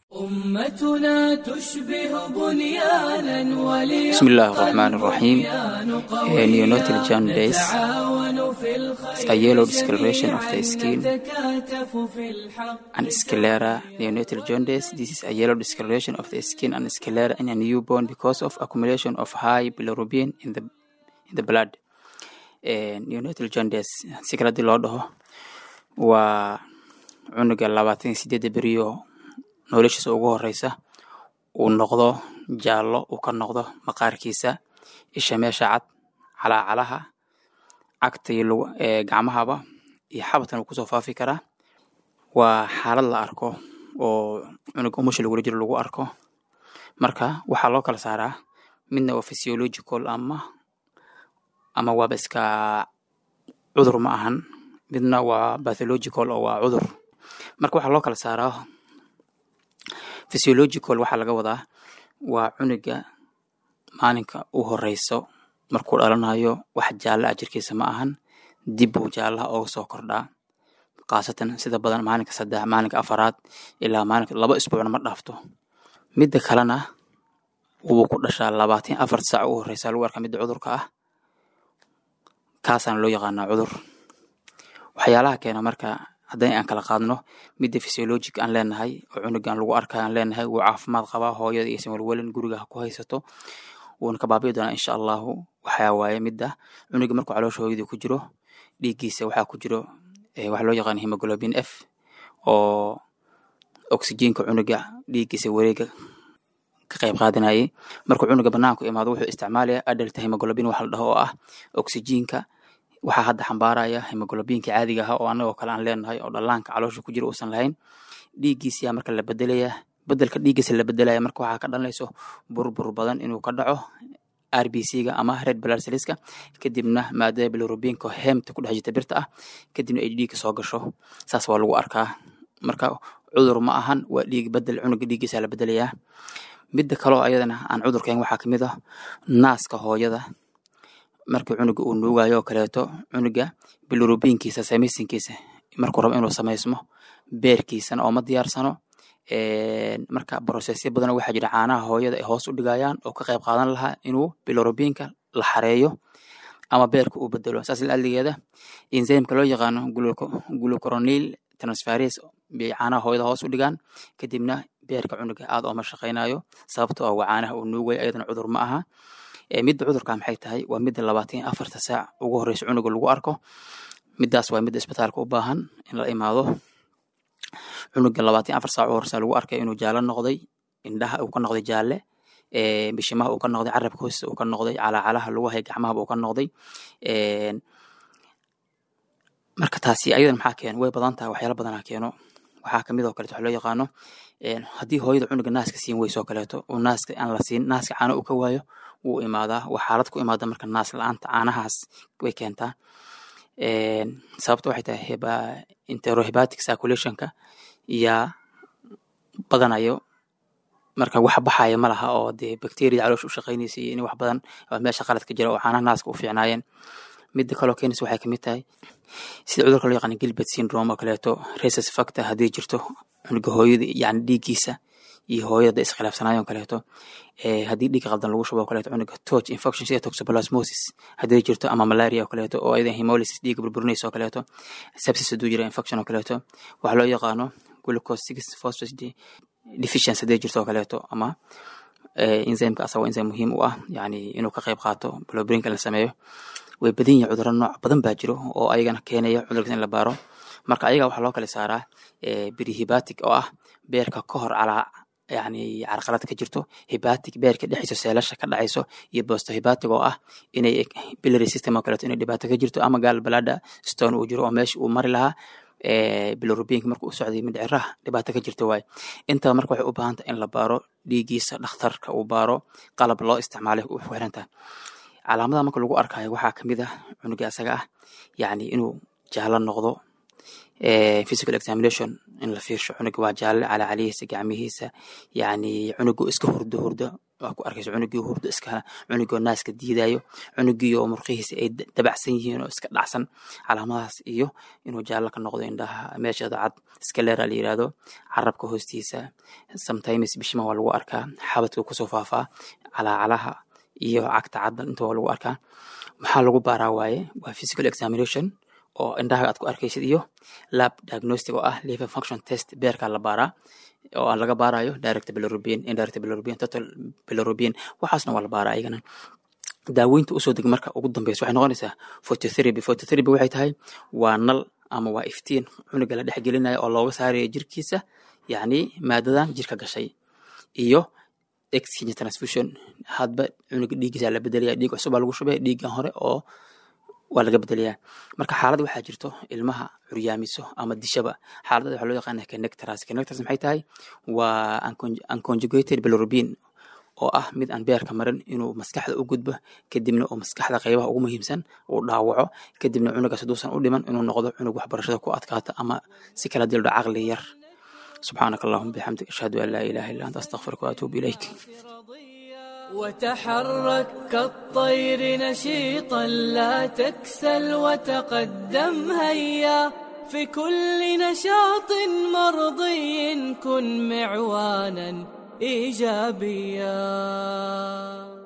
أمتنا تشبه بنيانا بسم الله الرحمن الرحيم neonatal jaundice وليتعاون في الخير a yellow discoloration of the skin نتكاتف في الحق and sclera neonatal jaundice this is a yellow discoloration of the skin and sclera in a newborn because of accumulation of high bilirubin in the in the blood Eh, neonatal jaundice si kale hadii loo dhaho waa cunuga labaatan iyo sideedda beriyo noloshiisa ugu horeysa uu noqdo jaallo uu ka noqdo maqaarkiisa isha meesha cad calaacalaha cagta iyo lugu- ee, gacmahaba iyo xabadkan uu kusoo faafi karaa waa xaalad la arko oo cunuga umusha lagula jiro lagu arko marka waxaa loo kala saaraa midna waa physiological ama ama waaba iska cudur ma ahan midna waa pathological oo waa cudur marka waxaa loo kala saaraa physiological waxaa laga wadaa waa cunuga maalinka u horeyso markuu dhalanayo wax jaalla ah jirkiisa ma ahan dib buu jaallaha ooga soo kordhaa khaasatan sida badan maalinka saddex maalinka afaraad ilaa maalinka laba isbuucna ma dhaafto midda kalena wuu ku dhashaa labaatan afar saac u horeysa lagu arkaa midda cudurka ah kaasaana loo yaqaanaa cudur waxyaalaha keena marka haddii aan kala qaadno midda physiologic aan leenahay oo cunugan lagu arkayo aan leenahay wuu caafimaad qabaa hooyada iysan walwalin guriga ha ku haysato wuuna ka baabi'i doonaa insha allahu waxaa waaye midda cunuga markuu caloosha hooyadii ku jiro dhiiggiisa waxaa ku jiro eh, waxa loo yaqaan hemoglobin f oo oxygenka cunuga dhiiggiisa wareega ka qayb qaadanayay markuu cunuga banaanku imaado wuxuu isticmaalaya adalta hemoglobin waxa la dhaho oo ah oxygenka waxaa hadda xambaaraya hemoglobinka caadiga ah oo anagoo kale aan leenahay oo dhallaanka caloosha ku jira uusan lahayn dhiiggiisiyaa marka la bedelaya bedelka dhiiggiisa la bedelaya marka waxaa ka dhalanayso burbur badan inuu ka dhaco rbc-ga ama red blood cellska kadibna maadada bilirubinka hemta ku dhex jirta birta ah kadibna ay dhiigga soo gasho saas waa lagu arkaa marka cudur ma ahan waa dhiig bedel cunuga dhiiggiisa la bedelayaa midda kaloo ayadana aan cudurkayn waxaa kamid ah naaska hooyada markii cunuga uu nuugayo oo kaleeto cunuga bilirubinkiisa samaysinkiisa markuu rabo inuu samaysmo beerkiisana oo ma diyaarsano Een, marka brosesyo badan waxaa jira caanaha hooyada ay hoos u dhigayaan oo ka qayb qaadan lahaa inuu bilirubinka la xareeyo ama beerka uu bedelo saas laligeeda enzymka loo yaqaano gluco- glucuronil transferase bay caanaha hooyada hoos u dhigaan kadibna beerka cunuga aad ooma shaqaynayo sababtoo ah waa caanaha uu nuugay ayadana cudur ma aha Ee, midda cudurka maxay tahay waa midda labaatan iyo afarta saac ugu horeysa cunuga lagu arko midaas waa midda isbitaalka u baahan in la imaado cunuga labaatan iyo afar saac u horeysa lagu arkay inuu jaallo noqday indhaha uu ka noqday jaalle ee, bishimaha uu ka noqday carabka hoostiisa uu ka noqday calaacalaha lugaha iyo gacmahaba uu ka noqday Een, marka taasi ayadana maxaa keeno way badan tahay waxyaala badanaa keeno waxaa kamid oo kaleeto waxa loo yaqaano een, haddii hooyada cunuga naaska siin weyso oo kaleeto uu naaska aan la siin naaska caano uu ka waayo wuu imaadaa waa xaalad ku imaada marka naas la-aanta caanahaas way keentaa Een, sababta waxay tahay heba enterohepatic circulationka yaa badanayo marka wax baxaya ma laha oo dee bacteria caloosha u shaqaynaysa iyo in wax badan oo meesha qalad ka jira oo caanaha naaska u fiicnaayeen midda kaloo keenaysa waxay kamid tahay sida cudurka loo yaqaan gilbert syndrome oo kaleeto rhesus factor haddii jirto cunuga hooyada yani dhiiggiisa iyo hooyada iskhilaafsanaayo oo kaleeto ee haddii dhiig qaldan lagu shubo oo kaleeto cunuga torch infection sida toxoplasmosis haddii jirto ama malaria oo kaleeto oo ayada hemolysis dhiigga burburinaysa oo kaleeto sepsis hadduu jiro infection oo kaleeto waxaa loo yaqaano glucose six phosphate de- deficiency haddii jirto oo kaleeto ama eh, enzymeka asaga waa enzyme muhiim u ah yani inuu ka qayb qaato bilirubinka la sameeyo way badan yihiin cudurro nooc badan baa jiro oo ayagana keenaya cudurkaas in la baaro marka ayaga waxaa loo kala saaraa eh, perihepatic oo ah beerka ka hor calaa yani carqalad ka jirto hepatic beerka dhexdiisa seelasha ka dhacayso iyo postohepatic oo ah inay biliary system oo kaleeto inay dhibaato ka jirto ama gaal balada stone uu jiro oo meesha uu mari lahaa eh, bilirubinka marka uu socday mindhiciraha dhibaato ka jirto waaye intaba marka waxay u baahan tahay in la baaro dhiiggiisa dhakhtarka uu baaro qalab loo isticmaalay u xiran tahay calaamadaha marka lagu arkayo waxaa kamid ah cunuga asaga ah yani inuu jaallo noqdo eh, physical examination in la fiirsho cunuga waa jaalle calacalihiisa gacmihiisa yani cunuga iska hurdo hurdo waa ku arkaysa cunugii hurdo iska cunugii oo naaska diidayo cunugii oo murqihiisa ay dabacsan yihiin oo iska dhacsan calaamadahaas iyo inuu jaallo ka noqdo indhaha meeshada cad skaleera la yirahdo carabka hoostiisa sometimes bishima waa lagu arkaa xabadka kusoo faafaa calaacalaha iyo cagta cadda inta waa lagu arkaa maxaa lagu baaraa waaye waa physical examination oo indhaha aad ku arkaysid iyo lab diagnostic oo ah liver function test beerkaa la baaraa oo aan laga baarayo direct bilirubin indirect bilirubin total bilirubin waxaasna waa la baaraa ayagana daaweynta usoo deg marka ugu dambeysa waxay noqonaysaa phototherapy phototherapy waxay tahay waa nal ama waa iftiin cunuga la dhex gelinaya oo looga saarayo jirkiisa yacni maadadan jirka gashay iyo exchange transfusion hadba cunuga dhiiggiisa la bedelaya dhiig cusub baa lagu shubaya dhiiggan hore oo waa laga bedelayaa marka xaalad waxaa jirto ilmaha curyaamiso ama dishaba xaaladada waxaa loo yaqaana connectors connectors maxay tahay waa unconjugated bilirubin oo ah mid aan beerka marin inuu maskaxda u gudbo kadibna oo maskaxda qaybaha ugu muhiimsan uu dhaawaco kadibna cunugaas haduusan u dhiman inuu noqdo cunug waxbarashada ku adkaata ama si kala dildho caqli yar subxaanaka allahuma bixamdik ashhadu an laa ilaha illa anta astaqfiruka waatuubu ilayk وتحرك كالطير نشيطا لا تكسل وتقدم هيا في كل نشاط مرضي كن معوانا ايجابيا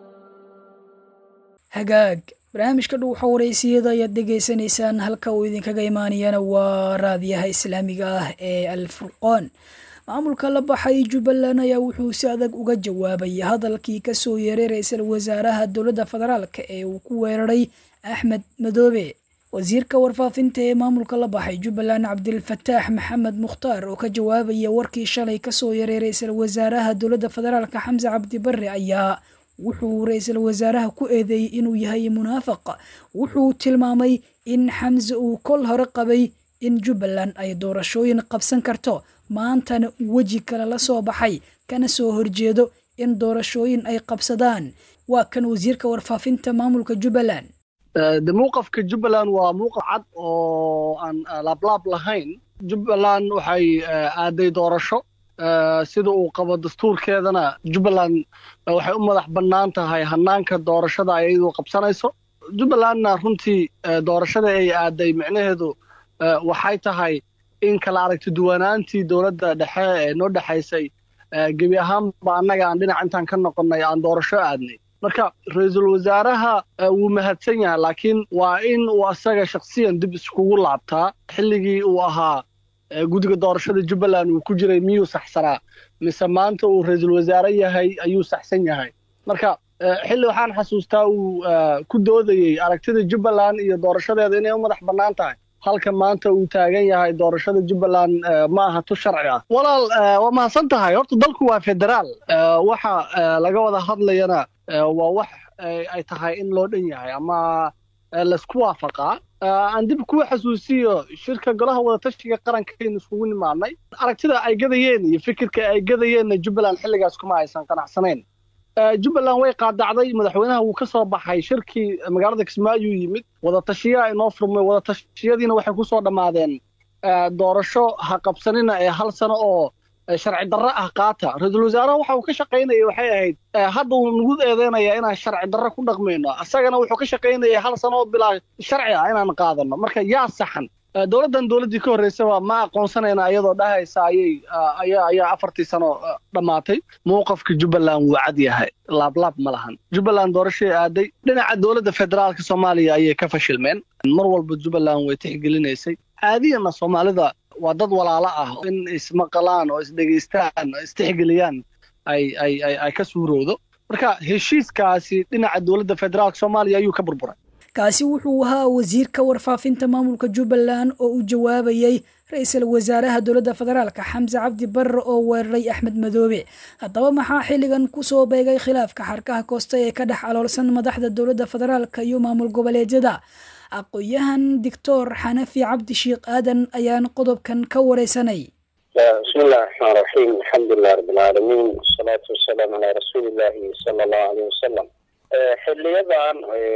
hagaag barnaamijka dhuuxa wareysiyada ayaad dhegaysanaysaan halka uu idinkaga imaanayana waa raadiyaha islaamiga ah ee alfurqoon maamulka la baxay jubbaland ayaa wuxuu si adag uga jawaabay hadalkii kasoo yeeray ra-iisul wasaaraha dowladda federaalk ee uu ku weeraray axmed madoobe wasiirka warfaafinta ee maamulka la baxay jubbaland cabdilfataax maxamed mukhtaar oo ka jawaabaya warkii shalay kasoo yeeray ra-iisul wasaaraha dowladda federaalk xamse cabdi barre ayaa wuxuu ra-iisul wasaaraha ku eedeeyey inuu yahay munaafiq wuxuu tilmaamay in xamse uu kol hore qabay in jubbaland ay doorashooyin qabsan karto maantana weji kale la soo baxay kana soo horjeedo in doorashooyin ay qabsadaan waa kan wasiirka warfaafinta maamulka jubbaland de muuqafka jubbaland waa muuqaf cad oo aan laablaab lahayn jubbaland waxay aaday doorasho sida uu qabo dastuurkeedana jubbaland waxay u madax bannaan tahay hanaanka doorashada ay iyadu qabsanayso jubbalandna runtii doorashada ay aaday micnaheedu waxay tahay in kala aragti duwanaantii dowladda dhexe ee noo dhexaysay gebi ahaanba annaga aan dhinac intaan ka noqonnay aan doorasho aadnay marka ra-iisul wasaaraha wuu mahadsan yahay laakiin waa in uu asaga shakhsiyan dib iskugu laabtaa xilligii uu ahaa guddiga doorashada jubbaland uu ku jiray miyuu saxsanaa mise maanta uu ra-iisul wasaare yahay ayuu saxsan yahay marka xilli waxaan xasuustaa uu ku doodayey aragtida jubbaland iyo doorashadeeda inay u madax bannaan tahay halka maanta uu taagan yahay doorashada jubbaland ma aha tu sharci ah walaal waa mahadsan tahay horta dalku waa federaal waxa laga wada hadlayana waa wax ay tahay in loo dhan yahay ama laisku waafaqaa aan dib kuwa xasuusiyo shirka golaha wadatashiga qarankaynu iskugu nimaadnay aragtida ay gadayeen iyo fikirka ay gadayeenna jubbaland xilligaas kuma aysan qanacsanayn jubbaland way qaadacday madaxweynaha wuu ka soo baxay shirkii magaalada kismaayo yimid wadatashiyaa inoo furmay wadatashiyadiina waxay ku soo dhammaadeen doorasho ha qabsanina ee hal sano oo sharci darro ah qaata ra-iisul wasaaraha waxa uu ka shaqaynaya waxay ahayd hadda uu nagu eedeynaya inaan sharci darro ku dhaqmayno asagana wuxuu ka shaqaynaya hal sano oo bilaa sharci ah inaan qaadano marka yaa saxan dowladdan dowladdii ka horreysaba ma aqoonsanayna iyadoo dhahaysa ayay ayaa ayaa afartii sano dhammaatay mowqafka jubbaland wuu cad yahay laablaab ma lahan jubbaland doorashay aaday dhinaca dowladda federaalka soomaaliya ayay ka fashilmeen mar walba jubbaland way tixgelinaysay caadiyana soomaalida waa dad walaalo ah in ismaqalaan oo isdhegaystaan oo istixgeliyaan ay ay ay ay ka suurowdo marka heshiiskaasi dhinaca dowladda federaalka soomaaliya ayuu ka burburay kaasi wuxuu ahaa wasiirka warfaafinta maamulka jubbaland oo u jawaabayey ra-iisul wasaaraha dowladda federaalka xamse cabdi barre oo weeraray axmed madoobe haddaba maxaa xilligan kusoo beegay khilaafka xarkaha koosta ee ka dhex aloolsan madaxda dowladda federaalka iyo maamul goboleedyada aqoon-yahan doctor xanafi cabdi sheikh aadan ayaan qodobkan ka wareysanay bismi illahi raxmaan raxiim alxamdulilah rabbilcaalamiin wasalaatu wasalaamu calaa rasuuli illahi sala allahu aleyh wasalam xiliyadan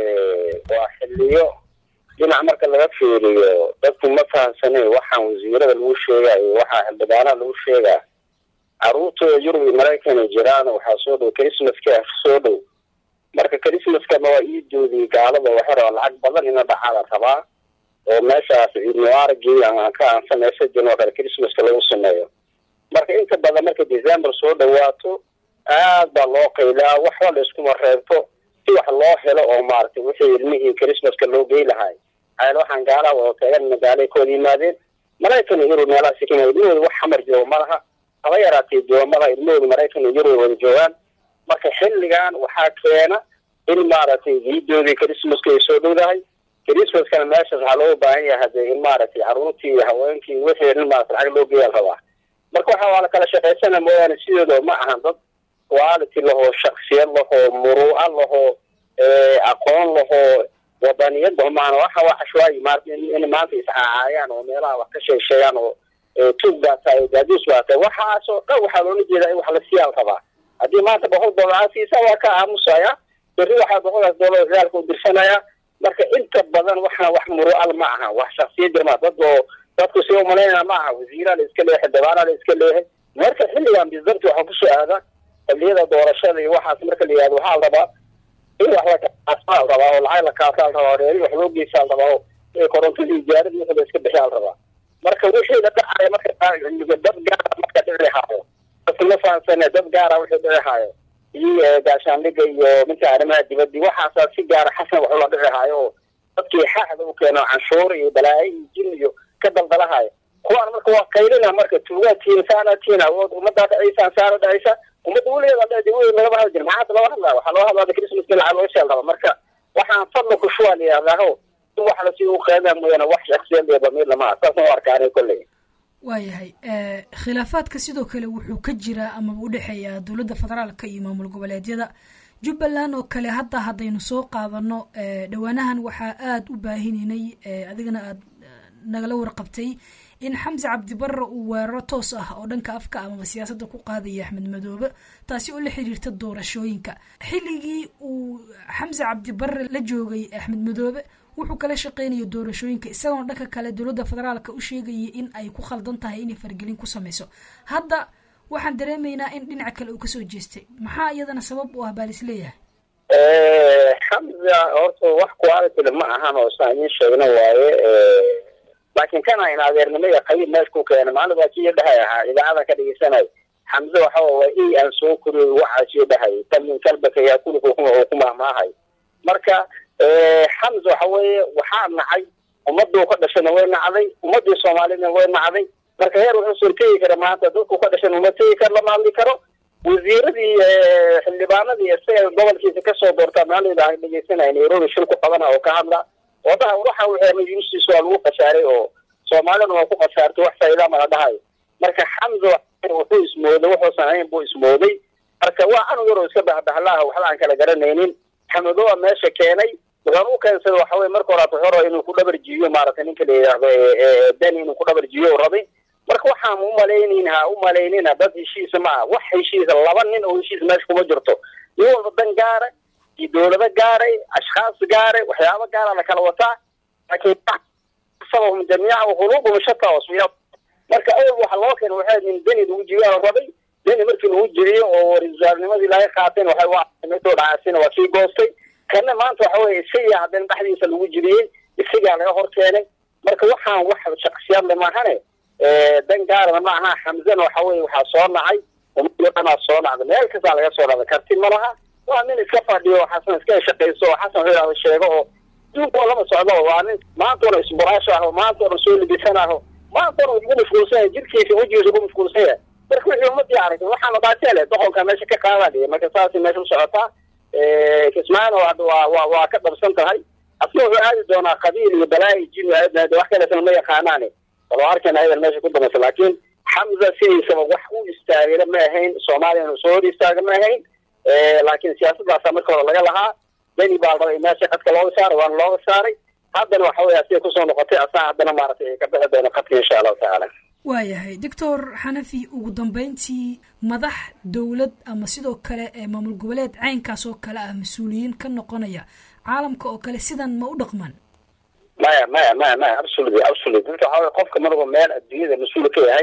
waa xiliyo dhinac marka laga fiiriyo dadku ma fahamsane waxaan wasiirada lagu sheegayo waxaa xildhibaanaha lagu sheegaa caruurtooda yurub iyo maraykan jiraan waxaa soo dhow christmaska soo dhow marka christmaskana waa iidoodii gaalada waxay rabaa lacag badan ina dhacada rabaa oo meeshaas ciidmubaaragii aan ka aan samaysa jirin oo kale christmaska lagu sameeyo marka inta badan marka december soo dhawaato aad baa loo qaylaa waxba la iskuma reebto si wax loo helo oo maaragtay wixii ilmihii christmaska loo gey lahay ayl waxaan gaalaha wada tagan magaalay kooda yimaadeen maraykan iyo yurub meelahaasi kenya ilmahooda wax xamar jooga ma laha haba yaraatee jooga malaha ilmahooda maraykan iyo yurub wada joogaan marka xilligan waxaa keena in maaragtay ciidoodii christmaska ay soo dhowdahay christmaskana meeshaas waxaa looga baahan yahay hadee in maaragtay caruurtii haweenkii wixii in maarata lacag loo geeyaa rabaa marka waxa waa la kala shaqaysana mooyaane sideedoo ma ahan dad quality lahoo shaksiyad lahoo muruuca lahoo aqoon lahoo wadaniyada maana waxa waa cashwaayi maarata in maanta iscaacaayaan oo meelaha wax ka sheegsheegaan oo tuug baa tahay daadiis baa tahay waxaasoo dhan waxaa loola jeedaa in wax la siyaal rabaa haddii maanta boqol dollar aa siisa waa ka aamusaya berri waxaa boqolkaas dollar ciyaalka u dirsanaya marka inta badan waxna wax muru'al ma aha wax shaksiyad jirma dad oo dadku si umalaynaya ma aha wasiiraa la iska leeyahay dabaanaa la iska leeyahay marka xilligan bisdabti waxaa kusoo aada xilliyada doorashada iyo waxaas marka la yihahdo waxaa la rabaa in wax lakaasaa la rabaa oo lacag la kaasaa la rabaa reeri wax loo geysaa la rabaa oo korontadii ijaaradii wixii la iska bixiyaa la rabaa marka wixii la dhacaya marka dad gaara marka dhici haayo dadka ma fahansane dad gaara wixii dhici haayo iyo gaashaandhiga iyo minka arrimaha dibadii waxaasaa si gaara xasan wax ula dhici haayo oo dadkii xaxda u keeno canshuur iyo balaayo iyo jin iyo ka daldalahayo kuwaan marka waa qaylina marka tuugaa tiin saana tiin awood ummadaa dhacaysaan saana dhacaysa ummadda weligeeda dhadi weli lagama hadli jira maxaata loo hadlaa waxaa loo hadlaa christmaska lacag loo sheel raba marka waxaan fadla ku shuwaa la yihahdaho in wax lasii u qeedaa mooyaane wax shaksiyad iyo damiir lamaha saasaan u arkaanay kolley waayahay khilaafaadka sidoo kale wuxuu ka jiraa amaba u dhexeeyaa dowladda federaalka iyo maamul goboleedyada jubbaland oo kale hadda haddaynu soo qaadano dhowaanahan waxaa aada u baahinaynay adigana aada nagala warqabtay in xamse cabdibarre uu weeraro toos ah oo dhanka afka amaba siyaasadda ku qaadaya axmed madoobe taasi oo la xiriirta doorashooyinka xilligii uu xamse cabdibarre la joogay axmed madoobe wuxuu kala shaqeynaya doorashooyinka isagoona dhanka kale dowladda federaalka u sheegaya in ay ku khaldan tahay inay fargelin ku sameyso hadda waxaan dareemaynaa in dhinaca kale uu kasoo jeestay maxaa iyadana sabab u ah baa lis leeyahay xamza horta wax qualityle ma ahan oo saan idiin sheegna waaye laakiin kana in adeernimo iyo qabiil meesha ku keena maalin baa kii dhahay ahaa idaacada ka dhegeysanay xamse waxa waa i aan soo koriyey waxaa sii dhahay tamin kalbaka yaa kulika oo ku mahmaahay marka xamse waxa weeye waxaa nacay ummaduu ka dhashayna way nacday ummadii soomaaliyadna way nacday marka heer wuxuu soo tegi kara maanta dadku ka dhashan uma tegi karo lama hadli karo wasiiradii xildhibaanadii isaga gobolkiisa kasoo doortaa maalida aan dhegeysanay nairobi shil ku qabana oo ka hadla wadaha waxa weema yustiis waa lagu khasaaray oo soomaalidana waa ku khasaartay wax faa'iida mala dhahayo marka xamse wuxuu ismooday wuxuusan ahayn buu ismooday marka waa anug yaroo iska bahbahlaha waxba aan kala garanaynin xamadoa meesha keenay wuxuun u keensaday waxa weye marka horaat wuxuu inuu ku dhabar jiiyo maaragtay ninka la yidhaahdo deni inuu ku dhabar jiiyo rabay marka waxaan u malaynin ha u malaynina dad heshiisa ma aha wax heshiisa laba nin oo heshiis meesha kuma jirto nin walba dan gaara iyo dowlado gaaray ashkhaas gaaray waxyaaba gaara la kala wataa laakiin sababhum jamiica quluubhum shata wasfiya marka awal waxa loo keenay waxay in deni lagu jibiyaa rabay deni markii lagu jiriyo oo wasaarnimadii laga qaateen waxay waa soo dhacaasina waa kii goostay kana maanta waxa weye isagaa haddana dhexdiisa lagu jiriyey isagaa laga hor keenay marka waxaan wax shaksiyadle maahane dan gaarana ma aha xamzena waxa weye waxaa soo nacay ummadana soo nacda meel kastaa laga soo dhacda karti ma laha waa nin iska fadhiyo xasan iska shaqayso oo xasan wuxuu sheego oo duunka lama socdo waa nin maanta ona isburaasho ah oo maanta ona soo libisan aho maanta ona ugu mashquulsan yahay jirkiisa wejigiisa ugu mashquulsan yahay marka wixii ummadii aragtay waxaana baatele doqonka meesha ka qaadadhiya marka saasay meesha u socotaa kismaana waa waa waa ka dhabsan tahay asna wuxuu aadi doonaa qabiil iyo balaayi jin wax kaleetana ma yaqaanaane walo arkayna ayadan meesha ku damaysa laakiin xamza sidaysaba wax u istaagayna ma ahayn soomaaliyana soo hor istaaga ma ahayn laakiin siyaasaddaasa marka hore laga lahaa deni baa rabay meesha qadka looga saaray waana looga saaray haddana waxa weye asiga kusoo noqotay asaa haddana maaragtay ka bixi doono qadka insha allahu tacaala waayahay doctor xanafi ugu dambeyntii madax dowlad ama sidoo kale ee maamul goboleed caynkaas oo kale ah mas-uuliyiin ka noqonaya caalamka oo kale sidan ma u dhaqmaan maya maya maya maya absolutely absolutely dadka waxa weye qofka marba meel adduunyada mas-uul ka yahay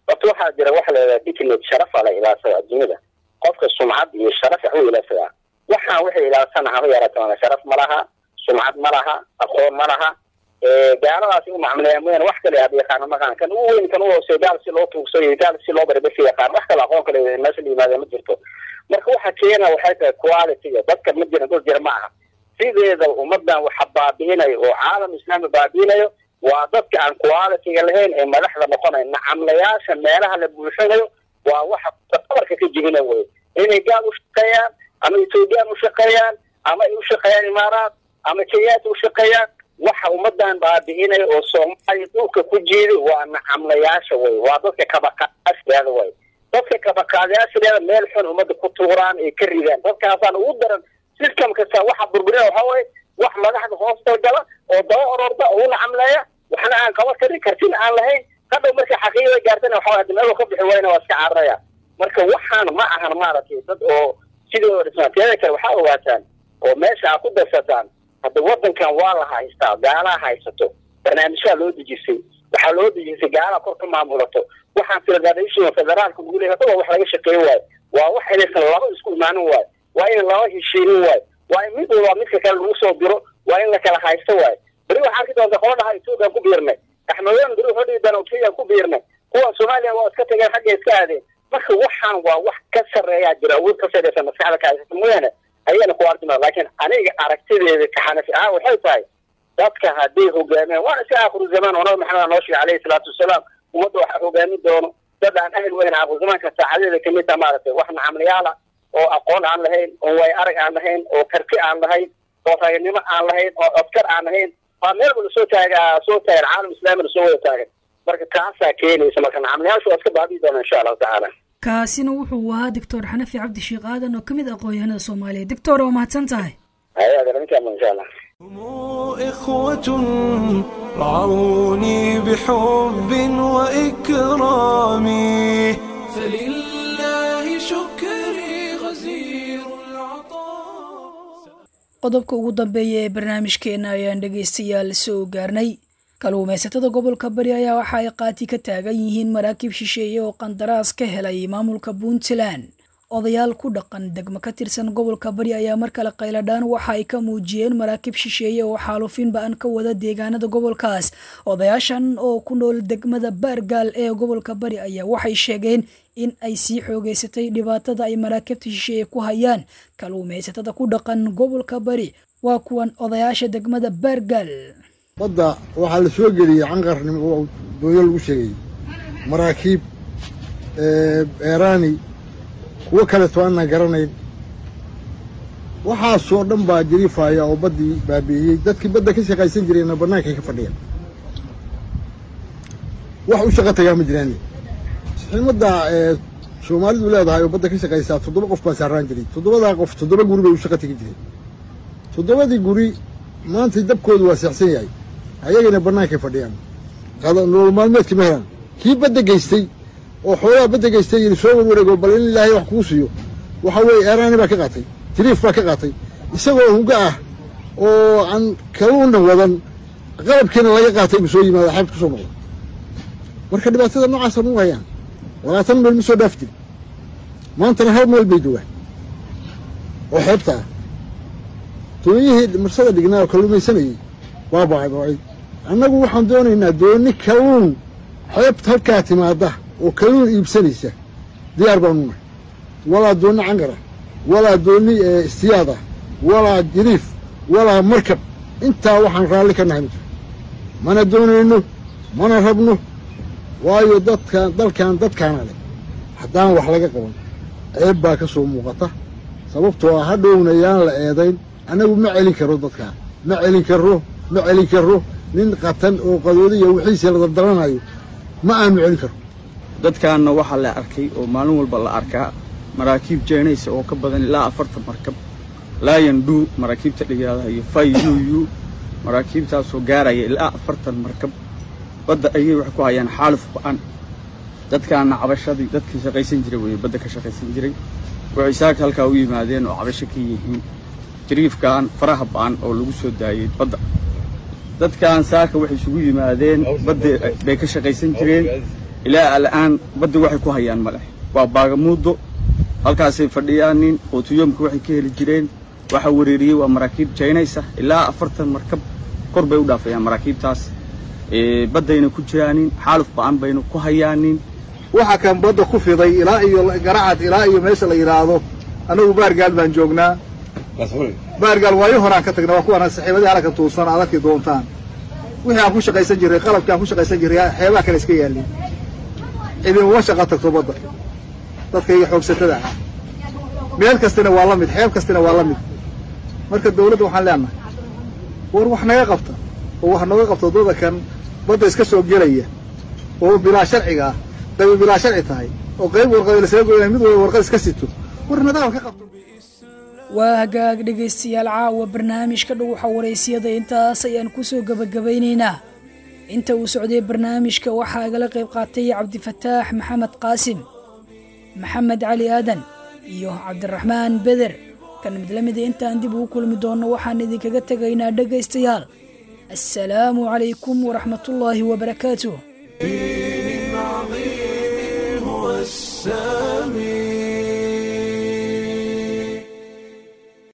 horta waxaa jira waxa la yidhaha dignity sharafa la ilaalsada adduunyada qofka sumcad iyo sharaf waxu ilaadsadaa waxaan waxay ilaalsana haba yaraatana sharaf ma laha sumcad ma laha aqoon ma laha gaaladaasi u macmuleeya mooyaane wax kale aad yaqaano maqaan kan ugu weyn kan u hooseeyo gaal si loo tuugsayo gaal si loo barbasi yaqaan wax kale aqoon kale meesha la yimaada ma jirto marka waxa keena waxay tahay quality-ga dadka ma jiran dad jira ma aha sideeda ummadan waxa baabi'inayo oo caalam islaami baabi'inayo waa dadka aan quality-ga lahayn ee madaxda noqonayo nacamlayaasha meelaha la buuxinayo waa waxa qabarka ka jibina wey inay gaal u shaqeeyaan ama ethoobiyan u shaqeeyaan ama ay u shaqeeyaan imaaraat ama kenyaata u shaqeeyaan waxa ummadan baabi'inaya oo soomaaliya dhulka ku jiiday waa nacamlayaasha wey waa dadka kabaqaadayaasheeda wey dadka kabaqaadayaasheeda meel xun ummadda ku tuuraan ay ka ridaan dadkaasaan ugu daran system kasta waxa burburina waxa weye wax madaxda hoosta gala oo daba ororda oo u nacamleeya waxna aan qaban karin kartina aan lahayn hadhow markay xaqiiqada gaartana waxa hadda meel ka bixi wayna waa iska cararaya marka waxaan ma ahan maaragtay dad oo sidoo dhismaan teeda kale waxaa ogaataan oo meesha aa ku darsataan hadda wadankan waa la haystaa gaalaha haysato barnaamijyaa loo dejisay waxaa loo dejisay gaalaha kor ka maamulato waxaan federation federaalka lagu leeyahay hadda waa wax laga shaqeyn waayo waa wax inaysan laba isku imaanin waayo waa in laba heshiinin waayo waa in mid walba midka kale lagu soo diro waa in la kala haysto waayo beri waxaa arki doonta qola dhaha ethoobiyan ku biirnay axmedyan beri wuxuu dhihi doona kenya ku biirnay kuwa soomaaliya waa iska tageen xagga iska aadeen marka waxaan waa wax ka sarreeyaa jira awood ka sarreysa maskaxda ka haysata mooyaane ayayna ku artima laakiin aniga aragtideeda ka xanafi ahaan waxay tahay dadka hadday hogaamiyaan waana si aakhiru zamaan oo nabi maxamed noo sheegay calayhi salaatu wasalaam ummadda waxaa hogaamin doono dad aan ahel weyn aakhiru zamaanka saacadeeda kamid taha maaragtay wax nacamlayaala oo aqoon aan lahayn oo way arag aan lahayn oo karti aan lahayn oo raganimo aan lahayn oo codkar aan lahayn waa meel wala soo taaga soo taagan caalam islaamina soo wada taagan marka taasaa keenaysa marka nacamlayaashu waa iska baabi'i doona insha allahu tacaala kaasina wuxuu ahaa doctor xanafi cabdi sheekh aadan oo ka mid aqoon-yahanada soomaaliya doctor waa mahadsan tahay hayaaninkaama insha allah هم إخوة رعوني بحب وإكرام فلله شكري غزير العطاء qodobka ugu dambeeya ee barnaamijkeena ayaan dhegaystayaal soo gaarnay kaluumaysatada gobolka bari ayaa waxa ay qaati ka taagan yihiin maraakiib shisheeye oo qandaraas ka helay maamulka puntland odayaal ku dhaqan degmo ka tirsan gobolka bari ayaa mar kale qayladhaan waxa ay ka muujiyeen maraakiib shisheeye oo xaalufin ba-an ka wada deegaanada gobolkaas odayaashan oo ku nool degmada baargaal ee gobolka bari ayaa waxay sheegeen in ay sii xoogeysatay dhibaatada ay maraakiibta shisheeye ku hayaan kaluumaysatada ku dhaqan gobolka bari waa kuwan odayaasha degmada baargaal badda waxaa la soo geliyey canqarnimo oo dooyo lagu sheegay maraakiib eeraani kuwo kaleeto aanna garanayn waxaasoo dhan baa jiriifaya oo baddii baabi'iyey dadkii badda ka shaqaysan jireenna bannaankay ka fadhiyaan wax u shaqo tagaa ma jiraan ximadda soomaalidu leedahay oo badda ka shaqaysaa toddoba qof baa saaraan jiray toddobadaa qof toddoba guri bay u shaqo tegi jireen toddobadii guri maanta dabkoodu waa seexsan yahay ayagana bannaankay fadhiyaan nolol maalmeedka ma helaan kii badda geystay oo xoolaha badda geystay yidhi soo warwareego bal in ilaahay wax kuu siiyo waxa weeye eeraani baa ka qaatay jiriif baa ka qaatay isagoo hunga ah oo aan kaluuna wadan qalabkiina laga qaatay buu soo yimaada xeebta ku soo noqda marka dhibaatada noocaasa nagu hayaan labaatan meel ma soo dhaaf jiri maantana hal meel bay joogaan oo xeebta ah dooniyihii marsada dhignaa oo kalluumaysanayey waa baabacay annagu waxaan doonaynaa dooni kalluun xeebta halkaa timaada oo kalluun iibsanaysa diyaar baanu nahay walaa doonni cangar ah walaa doonni istiyaad ah walaa jiriif walaa markab intaa waxaan raalli ka nahay ma jiro mana doonayno mana rabno waayo dadkan dalkan dadkaana leh haddaan wax laga qaban ceeb baa ka soo muuqata sababtoo ah hadhowna yaan la eedayn annagu ma celin karo dadkaa ma celin karro ma celin karro nin qatan oo qadoodiya wixiisa la dardaranayo ma aanu celin karro dadkaanna waxaa la arkay oo maalin walba la arkaa maraakiib jeenaysa oo ka badan ilaa afartan markab laayandhuu maraakiibta dhigaadaha iyo fay uu maraakiibtaasoo gaaraya ilaa afartan markab badda ayay wax ku hayaan xaaluf ba-an dadkaana cabashadii dadkii shaqaysan jiray weeye badda ka shaqaysan jiray waxay saaka halkaa u yimaadeen oo cabasho ka yihiin jariifkan faraha ba-an oo lagu soo daayey badda dadkan saaka waxay isugu yimaadeen badda bay ka shaqaysan jireen ilaa al'aan badda waxay ku hayaan ma leh waa baagamuuddo halkaasay fadhiyaanin qootiyoomka waxay ka heli jireen waxaa wereeriyey waa maraakiib jaynaysa ilaa afartan markab kor bay u dhaafayaan maraakiibtaas baddayna ku jiraanin xaaluf ba'an bayna ku hayaanin waxa kan badda ku fiday ilaa iyo garacad ilaa iyo meesha la yidhaahdo annagu baargaal baan joognaa baargaal waayo horaan ka tagna waa kuwaana saxiibadii halkan tuusan aad arki doontaan wixii aan ku shaqaysan jirray qalabkii aan ku shaqaysan jirray xeebaha kale iska yaallin cidin uma shaqa tagto badda dadka iyo xoogsatada ah meel kastina waa la mid xeeb kastina waa la mid marka dawladda waxaan leenahay war wax naga qabta oo wax nooga qabta waddada kan badda iska soo gelaya oo bilaa sharciga ah daba bilaa sharci tahay oo qayb warqad lasaga goynaya mid walba warqad iska sito war nidaam ka qabto waa hagaag dhegaystayaal caawa barnaamijka dhuguxa waraysiyada intaas ayaan kusoo gebagabaynaynaa inta uu socday barnaamijka waxaa igala qayb qaatay cabdifataax maxamed qaasim maxamed cali aadan iyo cabdiraxmaan beder kan mid la mida intaan dib ugu kulmi doonno waxaan idinkaga tegaynaa dhegaystayaal assalaamu calaykum waraxmatullaahi wabarakaatuh